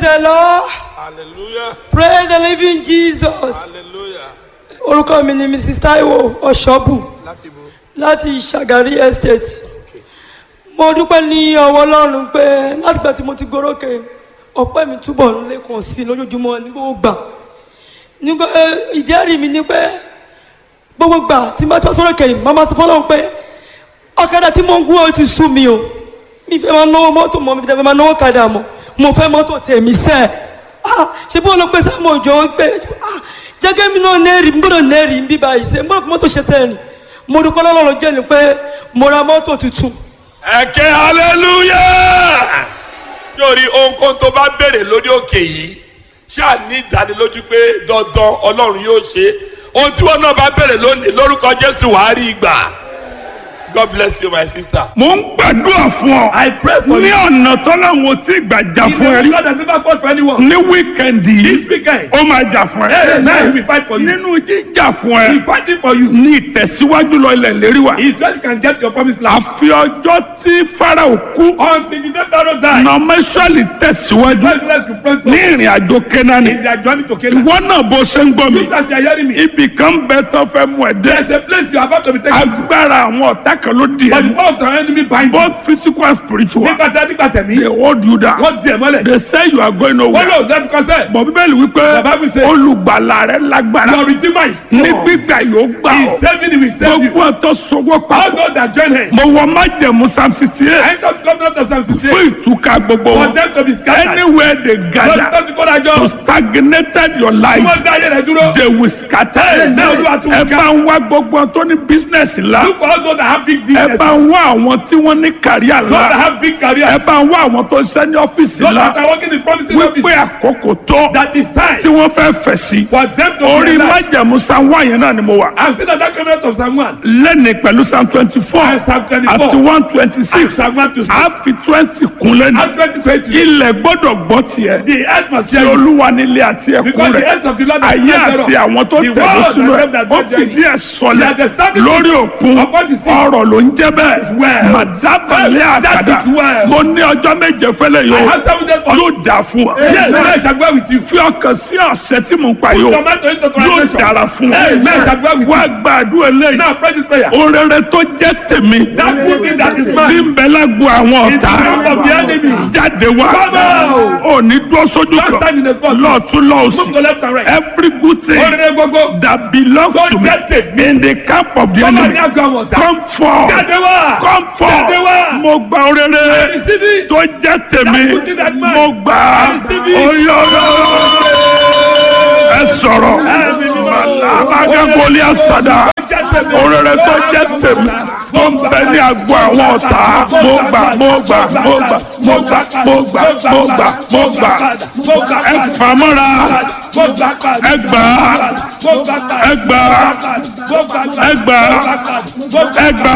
the lord hallelujah praise the living jesus hallelujah orúkọ mi ni mrs taiwo ọ̀ṣọ́bù láti bo láti ṣàgárí estate mo dúpẹ́ ní ọwọ́ ọlọ́run pé látìgbà tí mo ti gorókè ọpẹ́ mi túbọ̀ ń lékun sí i lójoojúmọ́ ní gbogbo gbà nígbà eh, ìjẹ́rìí mi ni pé gbogbo gbà tí n bá tọ́ sọ́rọ̀ kẹ́yìn máa ma sọ fọlọ́run pé ọ̀kadà tí mo ń gún ọ ti sú mi o mi fẹ́ máa náwó mọ́tò mọ́ mi fẹ́ máa náwó kadà mọ́ mo fẹ́ mọ́tò tèmi sẹ́ ah ṣe bí wọn lọ pé sáà mo jọ ń pé ah jẹ́gẹ́ mi náà nẹ́ẹ̀rì n gbọ́dọ̀ nẹ́ẹ̀rì ń bí báyìí sẹ́ n gbọ́dọ̀ fi mọ́tò ṣe sẹ́ẹ̀rì mo dúpẹ́ lọ́lọ́run jẹ́ ni pé mo ra mọ́tò tuntun ẹ̀kẹ́ hallelujah yóòrí ohunkóhun tó bá béèrè lórí òkè yìí ṣáà ní ìdánilójú pé dandan ọlọ́run yóò ṣe ohun tí wọn náà bá béèrè lónìí lórúkọ jésù wàá rí ìgbà god bless you my sister. mo ń gbàdúrà fún ọ. I pray for ní you. ọ̀nà tọ́láwọn tí gbàjà He's fún ẹ the rí. God that never fought for anyone. ní wíkẹ̀ndì This yìí weekend, ó máa jà fún hey, now he ẹ. will fight for you. nínú jíjà fún He ẹ fighting for you. ní ìtẹ̀síwájú lọ ilẹ̀ lérí wa. He just can get your promised land. àfi ọjọ́ tí farao kú Until the day Pharaoh die, nọmẹsọ̀lì tẹ̀síwájú God bless you, pray for ní ìrìn àjò kénáni. in their journey to Canaan. ìwọ náà bó ṣe ń gbọ́ mi. You guys are hearing me. ibì kan bẹ tó fẹ́ mú ẹ There's dé. a place you are about to be taken to. agbára àwọn ọ̀tá kan ló di But the ẹ. power of our enemy bind you. both physical and spiritual. Nígbà tí a nígbà tẹ̀mí, they hold you down. wọ́n di ẹ̀ mọ́lẹ̀. they say you are going Wọ́n nowhere. lò lẹ́nu kọ́sẹ̀. bọ̀ bíbélì wípé The Bible says- olùgbàlà rẹ lágbára Your redeemer is ní strong. gbígbà yóò gbà He ọ́ is saving you, he will save you. gbogbo ọ̀tọ̀ sọwọ́ All papọ̀ those that join him. mo wọ májẹ̀mú psalm sixty I eight come to come to Psalm 68. fún ìtúká gbogbo For wọn them to be scattered. anywhere they Lọ́dún gather tó ti kó dájọ́. to stagnated your Tí life wọ́n dá ayé rẹ̀ dúró. they will scatter Hey, now you are too ẹ weak. bá ń wá gbogbo wọn tó ní business ńlá Look for all those that have big ẹ businesses. bá ń wá àwọn tí wọ́n ní kàríà Those that ńlá have big careers. ẹ bá ń wá àwọn tó ń ṣe ní ọ́fíìsì Those that ńlá are working in promising wípé offices. àkókò tó That is time tí wọ́n fẹ́ fẹ̀ sí for them to orí realize. májẹ̀mú psalm one yẹn náà ni mo wà. I've seen that covenant of Psalm 1. lẹ́ni pẹ̀lú psalm twenty four And Psalm 24. àti one twenty And six Psalm 1 to 6. a fi twenty kun lẹ́nu And 2020. ilẹ̀ gbọ́dọ̀ gbọ́ tiẹ̀ The earth must tí hear you. olúwa nílé àti ẹkún Because the rẹ̀ earth of the Lord is ayé not àti thereof. àwọn tó The tẹ̀lé world sínú and ẹ̀ them that ó dwell fìdí therein. ẹ̀ sọlẹ̀ They have established lórí òkun upon the seas. ọ̀rọ̀ ló ń jẹ́ bẹ́ẹ̀ well. màdábàlẹ̀ That àkàdá is well. mo ní ọjọ́ méje fẹ́lẹ̀ I yóò have seven days for yóò dà fún wa Yes, I shall go with you. fi ọkàn sí ọ̀sẹ̀ tí mò ń pa yóò Tomato into yóò translation. dára fún wa Hey, man, I shall go with wá you. gbàdúrà eléyìí Now pray this prayer. orere tó jẹ́ tèmi That good thing that is tí mine. ń bẹ lágbo àwọn In the ọ̀tá camp of the enemy. jáde wá Come out. ò ní dúró sójú Don't stand in the spot. kan lọ́ọ̀tún Move lọ́ọ̀sì to left and right. every good thing Orere gbogbo. that belongs Tó to me jẹ́ tèmi. in the camp of the Come on, enemy now go on. come forth Jáde wá. come forth Jáde wá. mo gba orere Receive it. tó jẹ́ tèmi That good thing that mine. mo gbà á Receive it. oyè ẹ sọ̀rọ̀ abagagoli asada orere tó jẹ́ tèmi tó ń bẹ ní agbo àwọn ọ̀tá mo gbà mo gbà mo gbà mo gbà mo gbà mo gbà mo gbà ẹ fàmọ́ra ẹ gbà ẹ gbà ẹ gbà ẹ gbà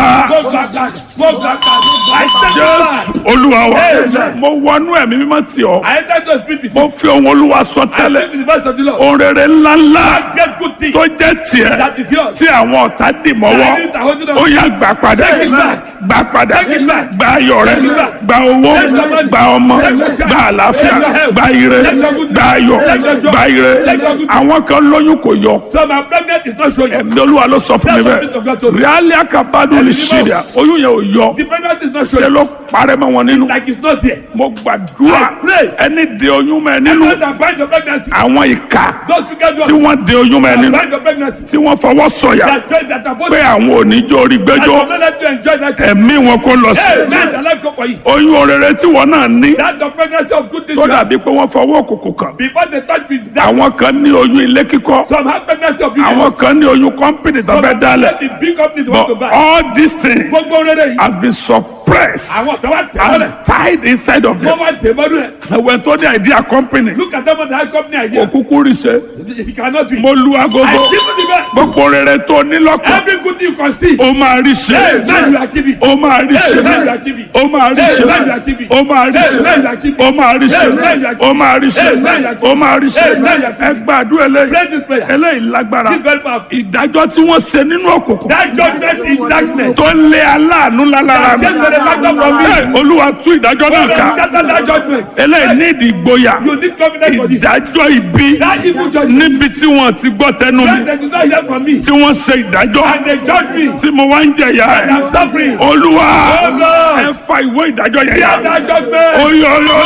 jésù olúwa wa mo wọnú ẹ̀mí mímọ́ tì ọ́ I enter to speak with mo you. fi ohun olúwa sọ I tẹ́lẹ̀ speak with the voice of the Lord. orere ńláńlá Get good things tó jẹ́ tiẹ̀ that is yours. tí àwọn ọ̀tá dì mọ́wọ́ Enemies are holding on. ó yá gbà padà Take it back. gbà padà Take it back. gba ayọ̀ rẹ Take it back. gba owó Take your money. gba ọmọ Take your child. gba àlàáfíà Take your health. gba ire Take your good gba ayọ̀ Take your joy. gba ire Take your good àwọn kan lóyún kò yọ So my pregnant is not showing. ẹ̀mí olúwa ló sọ fún mi That's what Spirit of God told bẹ́ẹ̀ me. ríálí àkàbádùn lè ṣe rẹ̀ oyún yẹn ò yọ The pregnant is not ṣe showing. ló parẹ́ mọ́ wọn nínú Like it's not there. mo gbàdúrà I pray. ẹni de oyún mọ́ ẹ nínú Those that bind your pregnancy. àwọn ìka Those wicked tí ones. wọ́n de oyún mọ́ ẹ that nínú Bind your pregnancy. tí wọ́n fọwọ́ sọ̀yà That's great that are supposed pé to. àwọn oníjó orí I gbẹ́jọ́ will not let you enjoy that. child. ẹ̀mí wọn kó lọ sí Hey, man, the life go for you. oyún orere tí wọn náà ní That's the pregnancy of good things. tó you have. dàbí pé wọ́n fọwọ́ òkùnkùn kàn Before they touch me, that àwọn kan ní oyún ilé kíkọ́ some have pregnancy of àwọn beauty. kan ní oyún kọ́mpìnì tó fẹ́ dálẹ̀ The big companies want to but buy. all these things Gbogbo rere yìí. has been suppressed Àwọn ọ̀tá wa tẹ̀ mọ́lẹ̀. and tied inside of Wọ́n them wá tẹ̀ mọ́lẹ̀. ẹ̀wẹ̀ tó ní idea company Look at them on the high company idea. òkúkú rí ṣe It cannot be. mo lu I agogo give you the best. gbogbo rere tó ní lọ́kàn Every good thing you can see. ó máa rí ṣe Hey, man, you achieve it. ó máa rí ṣe Hey, man, you achieve it. ó máa rí ṣe Hey, man, you achieve it. ó máa rí Hey, ṣe man, you achieve it. ó máa rí ṣe Hey, man, you achieve it. ó máa rí ṣe Hey, man, you achieve it. ó máa rí ṣe Hey, man, you achieve ẹ it. gbàdúrà eléyìí Pray this prayer. eléyìí lágbára This very powerful. ìdájọ́ tí wọ́n ṣe nínú òkùnkùn That judgment is darkness. tó ń lé aláàánú lálára That mi judgment the factor from me. Hey, olúwa tú ìdájọ́ náà ká Scatter that judgment. eléyìí ní ìdí ìgboyà You need confidence for this. ìdájọ́ ibi That evil judgment. níbi tí wọ́n ti gbọ́ tẹnu mi When they do not hear from me. tí wọ́n ṣe ìdájọ́ And they judge me. tí mo wá ń jẹ̀yà And I'm ẹ̀ suffering. olúwa Oh Lord. ẹ fa ìwé ìdájọ́ yẹn yá Scatter that judgment. oyoyo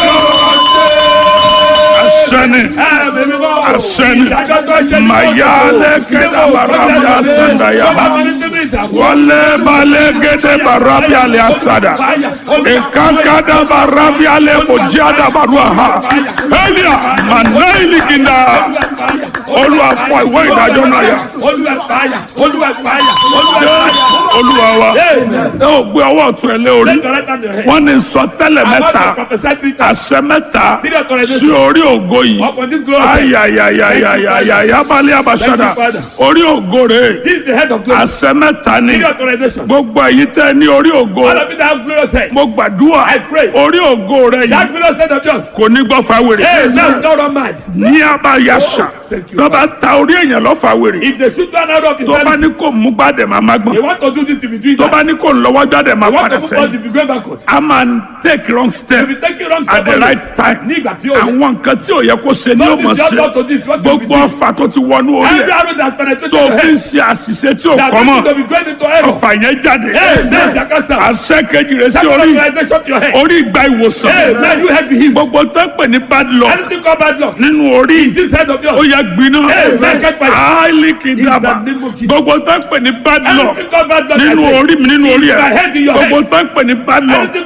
asẹni asẹni mayale kẹta barabi asandaya wale bale kẹta barabi ale asada ekankada barabi ale kojada barua ha elia manaili kinda olúwa fọ ìwé ìdájọ́ náà yá Olúwa fàyà. Olúwa fàyà. Olúwa fàyà. olúwa wa ẹ ò gbé ọwọ́ ọ̀tún ẹ lé orí Let your right hand on your head. wọ́n ní sọtẹ́lẹ̀ I want mẹ́ta to prophesy three times. àṣẹ mẹ́ta Three authorizations. sí orí ògo yìí Upon this glory. ayayayayayaya balẹ̀ abasada Thank you, Father. orí ògo rẹ̀ This is the head of glory. àṣẹ mẹ́ta ni Three authorizations. gbogbo èyí tẹ́ ní orí ògo All of you that have glorious head. mo gbàdúrà I pray. orí ògo rẹ̀ That yìí glorious head of yours. kò ní gbọ́ fáwèrè Hey, now don't run mad. ní abayasa Thank you, tó bá ta orí èèyàn lọ fáwèrè If they shoot one out of his tó bá hand, ní kò mú gbàdẹ̀ máa má they gbọ́n want to do this to be doing tó bá that. ní kò lọ́wọ́ gbàdẹ̀ máa They want padà to move on to sẹ́yìn be going backward. a máa ń take wrong step They be taking wrong at the step right time Ní ìgbà tí ó yẹ. àwọn nǹkan tí ò yẹ kó ṣe ni ó Don't mọ̀ be just ṣe not to this. What you be gbogbo doing. ọfà tó ti wọnú orí Every ẹ̀ arrow that penetrated tó your fi ń head. ṣe àṣìṣe tí ò That kọ́ mọ́ going to be going into error. ọfà yẹn jáde Hey, man, Jacasta. àṣẹ kejì rẹ̀ sí That orí organization to your head. orí ìgbà ìwòsàn Hey, man, you head be healed. gbogbo tó ń pè ní bad luck Anything called bad luck. nínú orí This head of ó yours. yẹ gbiná Hey, man, catch fire. áìlì kìdàbà In the name of Jesus. gbogbo tó ń pè ní bad luck Anything called bad luck. I nínú say. orí mi nínú orí In my ẹ̀ head, in your gbogbo head. tó ń pè ní bad luck Anything